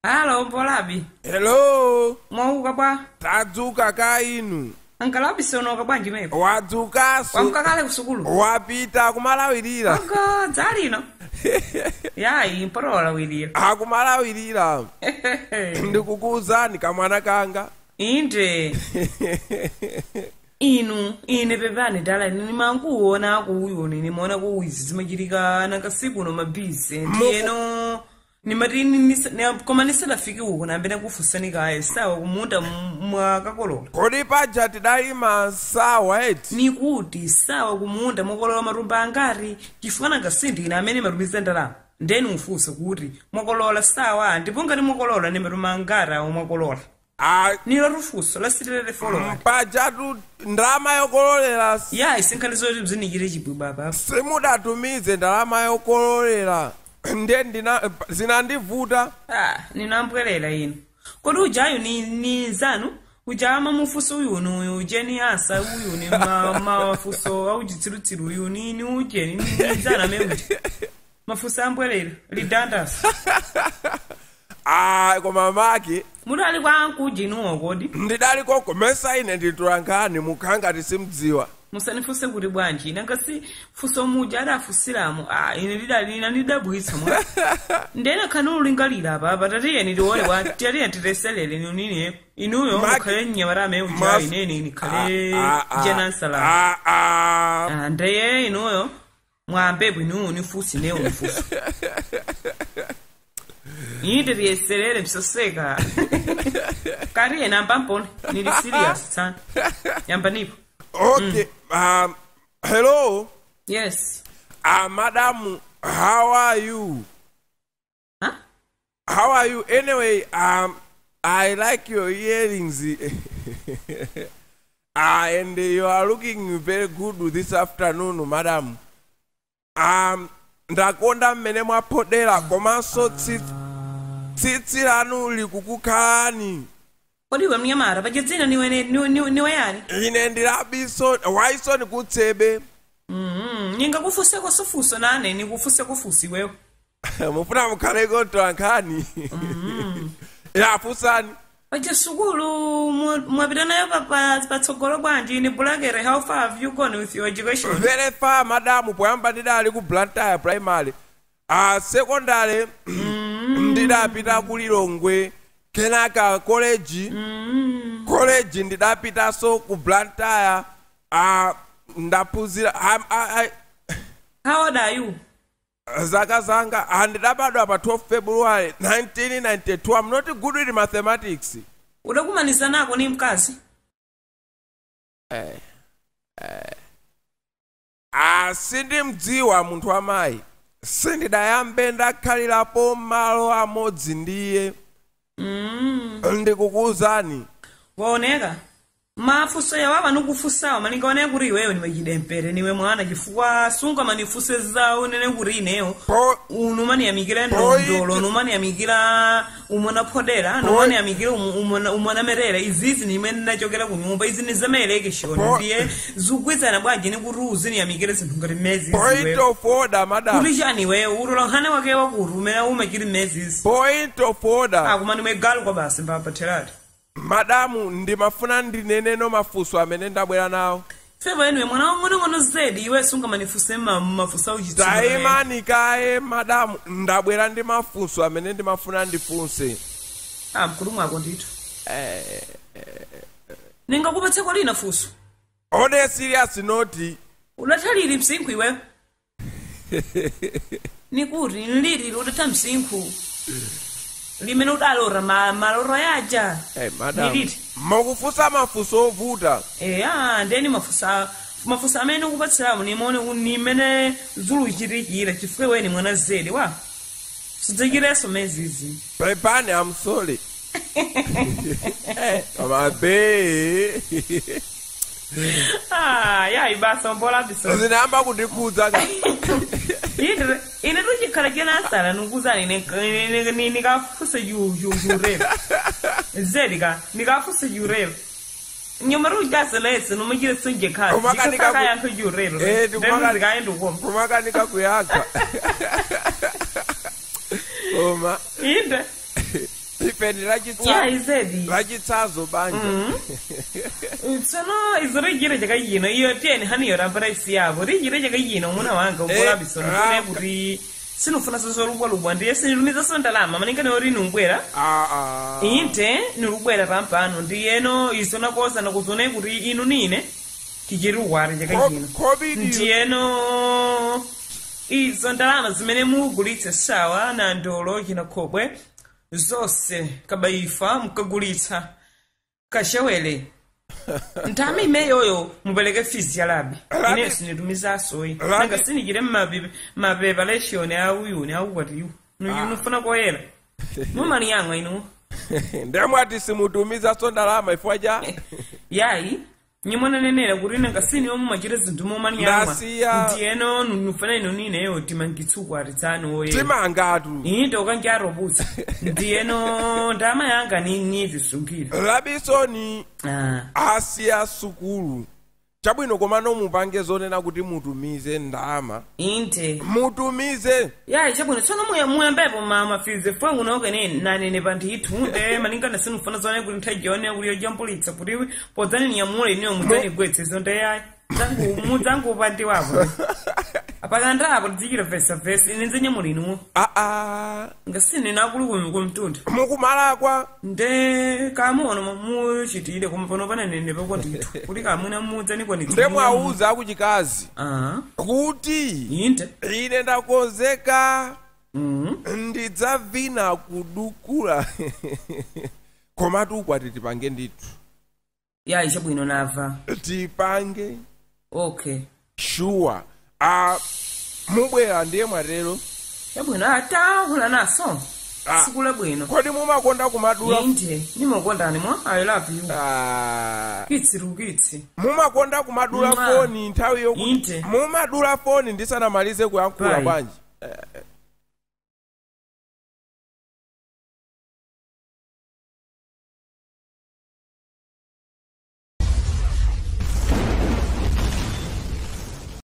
halo mbolabi hello mwauka bwa tadzuka ka inu ankalabi sonoka bwanji mepo wadzukanso wamuka kale kusukulu wapita kumalawirira ogo dzalino yayi mporola wilira akumalawirira ndikukuwuzani kamwana kanga inde inu ine pepani dala ine nimankuona kuuyoni nimaona kuwizi zimachitika nakasiku no mabhizi ndiyeno nimati nisa- ne- koma nisadafike uko nambene kufusani kaye sawa kumunda m- mwakakolola kodi paja tidali masawa eti nikuti sawa kumunda mwakolola matumba angati chifukwa nangasindina amene matumiza ndalama ndeni ufunse kuti mwakolola sawa ndipo ngati mwakolola ni matumba angati awo mwakolola Ah, nilo lufunso lasitirere folowani pajatu ndalama yokololera s- ya isinkhalizo kuti mzinikire chibwibwa apa simudatumize ndalama yokololera ndiye ndina zinandivuta ah ninambwelela inu kodi ujayu ni, ni zanu uja mamufuso uyuni uyu ujeni asa uyuni ma- mafuso aujitsirutsiru uyuni ni ujeni ni zana meuti mafuso ambwelela lidandasa ah koma maki mudali kwanku ujinuwo kodi ndidaliko komesa ine nditulankani mukhanga simdziwa musanifuse kuti bwanji nangasi fuso muja adafusiramo ah ine lidali ina lidabwitsa mwa ndene khani ulingalira apa apa tatiyeni tione wa tatiyeni titeselele nunini inuyo Maki- mukhale mnyamarame uja Mas- ineni nikhale Ah, ah, jenansala ah, ah. Ah, ndeye inuyo mwampepo inuyo nifusi neyo nifuso inde tiyeselele msoseka kati yena ambampone nili serious sana yamba nipo okay um, hello yes uh, madam how are you huh? how are you anyway um i like your earrings uh, and you are looking very good this afternoon madam um ndakonda mmene mwaphodera komanso tsi- tsitsi lanu likukukhalani kodi iwe mnyamata pachedzina niwe niwe- niwe- niwe yani ine ndilabiso waiso ndikutsebe Mhm, ningakufuseko sofuso nane nikufuseko fusi iweyo mufuna mukhaleko tolankhani yafusani paja sukulu mu- mwapita nayo pa- pa- patsogolo bwanji ni bulakere how far have you gone with your education very far madamu poyamba ndidali ku blantyre primary a secondary ndidapita ku lilongwe kenaka college college ndidapitanso ku blantyre a ndaphunzira am- a- a- how old are you zaka zanga ah, ndidabadwa pa 12 february 1992 i'm not good with mathematics udakumanisa nako ni mkazi Ah, sindimdziwa munthu wamayi sindidayambe ndakhalirapo malo amodzi ndiye ndikukuwuzani waoneka mafuso yawawa nikufusawo manikaoneka kuti iweyo niwe chidempere niwe mwana chifukwa sunga manifuse zawo nene kuti ineyo po uno maniyamikira Boy. ndondolo uno maniyamikira umwana phodera no Boy. maniyamikira umwana merera izizi nimwe ndinachokera ku nyumba izi nizamayelekeshoni Boy. ndiye zikugwirizana bwanji nikuti uziniyamikire zinthu ngati mmezi point iziweyo of order madam kuti chani iweyo utola nkhani wake wakuti umene umachiri mmezi izi point of order akuma nimwe galu kwa basi mbapatherati madamu ndimafuna ndineneno mafunso amene ndabwera nawo feva inuwe mwana wang'onong'ono zedi iwe sunga manifuse ma- mafuso auchitsina tayimani kaye madamu ndabwera ndi mafunso amene ndimafuna ndifunse ah mkulu mwako ndithu ningakupatseko lina fuso on a serious note udathaliri msinkhu iweyo nikuti nililili udatha msinkhu limene udalora ma- maloro yaja hey, madam niliti mukufunsa mafunso ovuta eya ndeni mafusa mafusa amene ukupatsiramo nimone nimene zuluchitikira chifukwa iweni mwana zedi wa sidzachireso mezizi pepani i'm sorry mabe ah yayi basa mbolabisa zinayamba kundikhudza ka ine ine tuchikhala chenasala nikuzani nikafuse yurero zedi ka nikafuse yurero nyuma rujaselese nomachire sonje khasi Umakanika ku- ikasakayankho yurero Eh, ndikumaka- ndenzikaenda ukoma kumakanika kuyakha koma inde ife ndi ya lachitsa- izedi lachitsazo banja tsono izo rigire chakayino iyo tiyeni haniyo rampera isi yavo rigire chakayino muna wanga ukolabiso Eh, ndikone ah, kuti sinufuna sozolubwalubwa ndiye sinilumizanso ndalama maningane uri numbwera Ah, ah. inte nilubwera pampano ndiyeno izo nakosa nakuzone kuti inu nine tichiri uwari chakayino Co- covid ndiyeno izo ndalama zimene mugulitse sawa na ndolo china khobwe zonse kabaifa mukagulitsa kashewele ntame imeyoyo mupereke fizi ya labi Labi- ine sinitumizasoyi Labi- nanga sinijire mapreparation auyuni aukwatiwo nufuna koyera mumani yang'wa inu ndemwati simutumizaso ndalama ifwa cha yayi nyimwananenera kuti nanga siniwo mumachita zinthu momani yang'wa Ndasiya- ndiyeno nufuna inu nineyo timangitsukwati tsanu oyera timangatu inde ukanjarobutsa ndiyeno ndama yanga nivisungire labisoni ah. asiya sukulu chabwino komano mupange zonena kuti mutumize ndalama inde mutumize yayi chabwino tsono muya muyambepo ma mafize fwangu naokene nanene pantithu nde maningana sinufuna zone kuti nthajione kuti yojampulitsa kuti podzani niyamule iniyo mudzanigwetsezo nde yayi Dzangu- mudzangupandiwapo apakandapo tidzichira vesa vesa ine nzenyamula inuwo aa ngasine nakulu kumi kumtunda mukumalakwa nde kamuono muchitire koma pano pananene pakwatithu kuti kamwina mudzanigwanitsa ndemwauza akuchikazi ah kuti inde ine ndakonzeka Mhm. ndidzavina kudukula komatu ukwati tipange ndithu yayi chabwino nava tipange okay shuwa a mubwera ndiye mwatero chabwino atahula naso Ah. siku labwino kodi mumakonda kumadula inde nimokondani mwa i love you Ah, kitsi lukitsi mumakonda kumadula Mwa. foni nthawi yokuti Inde. mumadula foni ndisanamalize kuyankhula Pai. bwanji Eh,